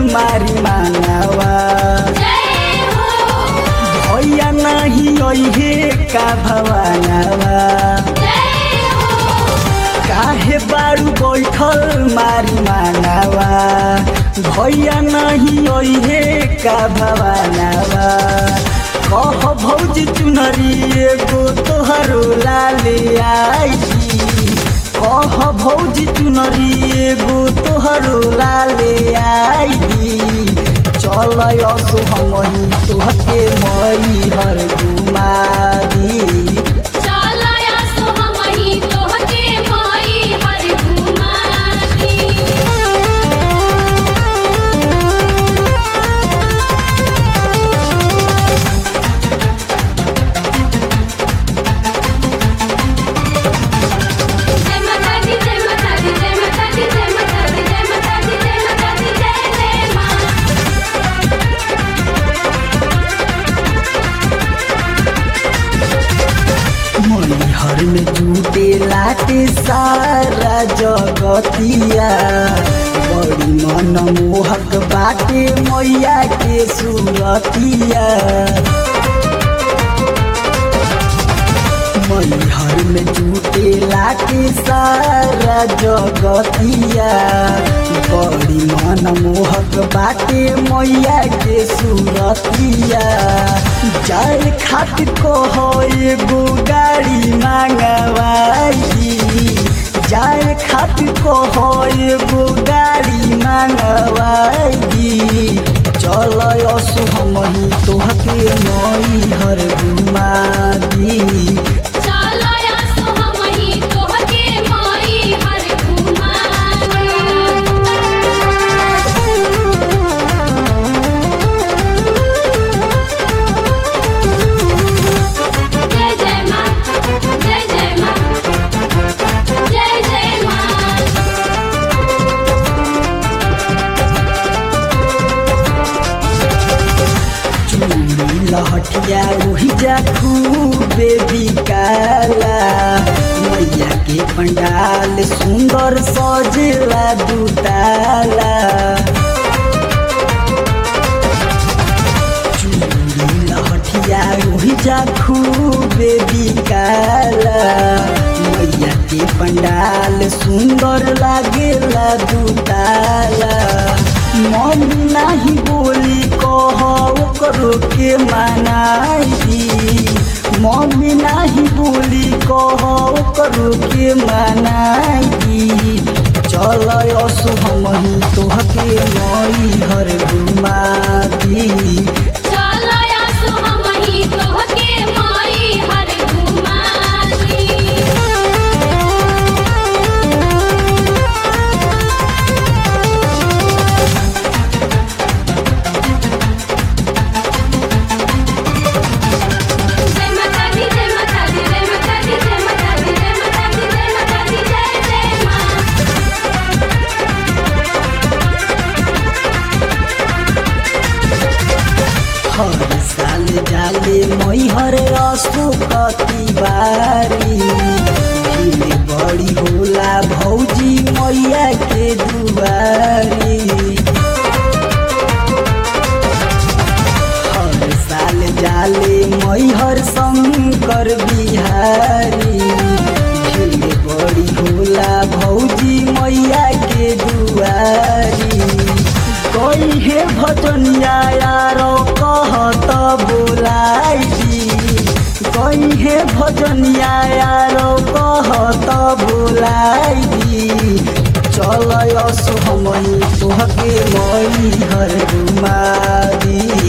मारी मानवा भैया नहीं अहे का भवानवा काहे बारू बैठल मारी मानवा भैया नहीं अहे का भवानवा कह भौजी चुनरी एगो तोहरो लाले आई कह भौजी चुनरी एगो तोहरो लाले आई चल असो हमही तोहके मई हर गुमारी हर में जूटे लाटे सारा जगतिया बड़ी मन मोहक बाटे मैया के सूरतिया मैहर में जूटे लाटे सारा जगतिया बड़ी मन मोहक बाटे मैया के सूरतिया जाए खातिर कहो एगो गाड़ी मांगवाई जाए खातिर कहो एगो गाड़ी मांगवाई चल असु हमही तोहके मई हर घुमा दी लहटिया ओहि जा खूबे बिकाला मैया के पंडाल सुंदर सजेला दुताला चूड़ी लहटिया ओहि जा खूबे बिकाला मैया के पंडाल सुंदर लागेला दुताला मन नाही बोली कह करो के मनाई मम्मी नाही बोली कह करो के मनाई चल असु हमही तोहके मई हर घुमा दी हर साल जाले मैहर असो कति बारी भीड़ बड़ी होला भौजी मैया के दुआरी हर साल जाले मैहर शंकर बिहारी भीड़ बड़ी होला भौजी मैया के दुआरी कोई हे भजनिया यारो कहत बोलाई कोई हे भजनिया यारो कहत बोलाई चल असो हमही तोहके मई हर गुमारी